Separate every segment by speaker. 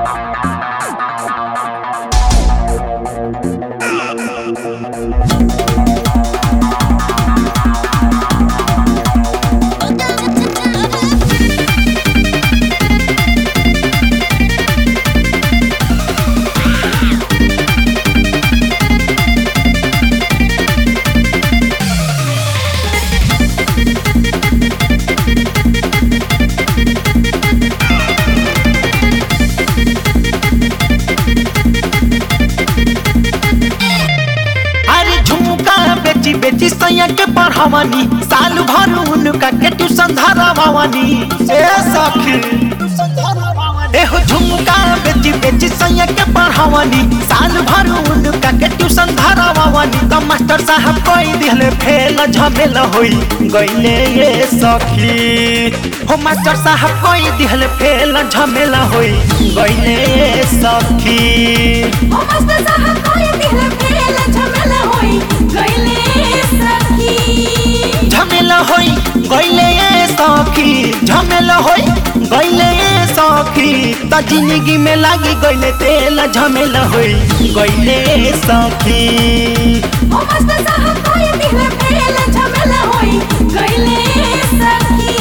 Speaker 1: अरे झुमका बेची बेची सैया के पढ़ावनी साल भर उनका के ट्यूशन धरावनी ए सखी एहो झुमका बेची बेची सैया के पढ़ावनी साल भर उनका के ट्यूशन धरावनी तो मास्टर साहब कोई दिले फेल झमेल होई गईले ये सखी हो मास्टर साहब कोई दिले फेल झमेल होई गईले ये सखी
Speaker 2: ओ मस्त साहब कोई दिल फेल झमेला होई गइले सखी
Speaker 1: झमेला होई गईले ये सखी झमेला होई गईले ये सखी त जिंदगी में लागी गईले तेल झमेला होई गईले ये सखी
Speaker 2: ओ मस्त साहब कोई दिल फेल झमेला होई गइले सखी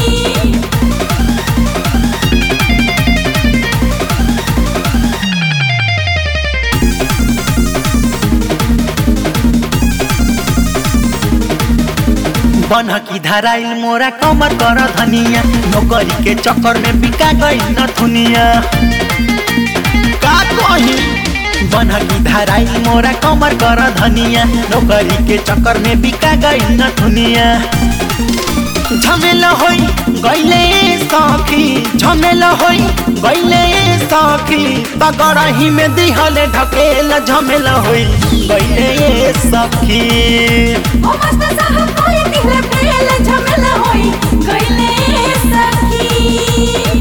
Speaker 1: बनकी धराइल मोरा कमर कर धनिया नौकरी के चक्कर में बिका गई न थुनिया का कही बनकी धराइल मोरा कमर कर धनिया नौकरी के चक्कर में बिका गई न थुनिया झमेला होई गईले सखी झमेला होई गईले सखी तगरही में दिहले ढकेल झमेला होई गईले सखी
Speaker 2: ओ मस्त साहब कोई दिल फेल झमेला होई गइले सखी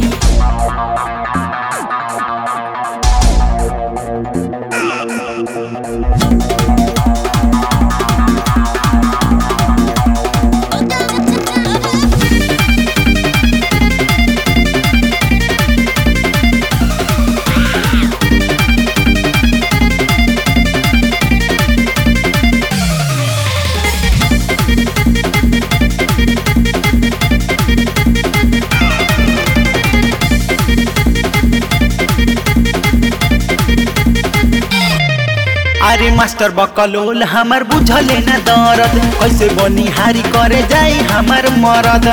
Speaker 1: अरे मास्टर बकलोल हमर बुझले न दर्द कैसे बनिहारी करे जाई हमर मरद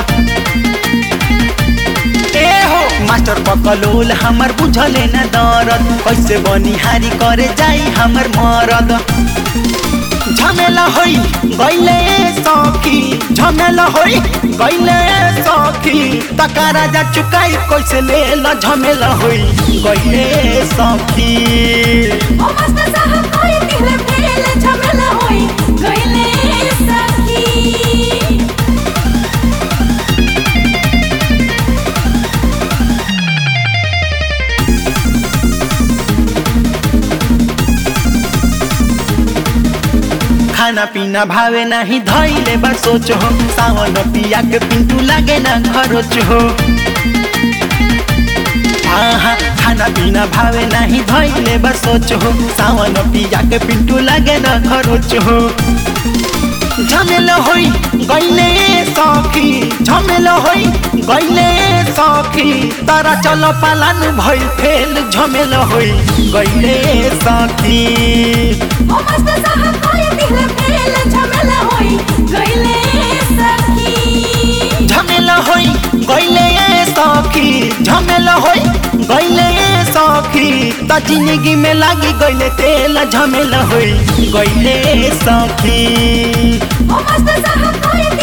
Speaker 1: ए हो मास्टर बकलोल हमर बुझले न दर्द कैसे बनिहारी करे जाई हमर मरद झमेला होई गईले सखी झमेला होई गईले सखी तका राजा चुकाई कैसे लेल झमेला होई गईले सखी
Speaker 2: ओ मस्त साहब कोई दिल फेल झमेला होई गइले सखी
Speaker 1: खाना पीना भावे नहीं धैले बा सोच हो सावन पिया के पिंटू लागे ना खरोच हो आहा खाना पीना भावे नहीं धैले बा सोच हो सावन पिया के पिंटू लागे ना खरोच हो झमेला होई गईले सखी झमेला होई गईले सखी तारा चल पालन भइल फेल झमेला होई गईले सखी
Speaker 2: ओ मस्त साहब कोई दिल फेल झमेला होई गइले सखी
Speaker 1: झमेला होई गईले सखी झमेला होई गईले सखी त जिंदगी में लागी गईले तेल झमेला होई गईले सखी
Speaker 2: ओ मस्त साहब कोई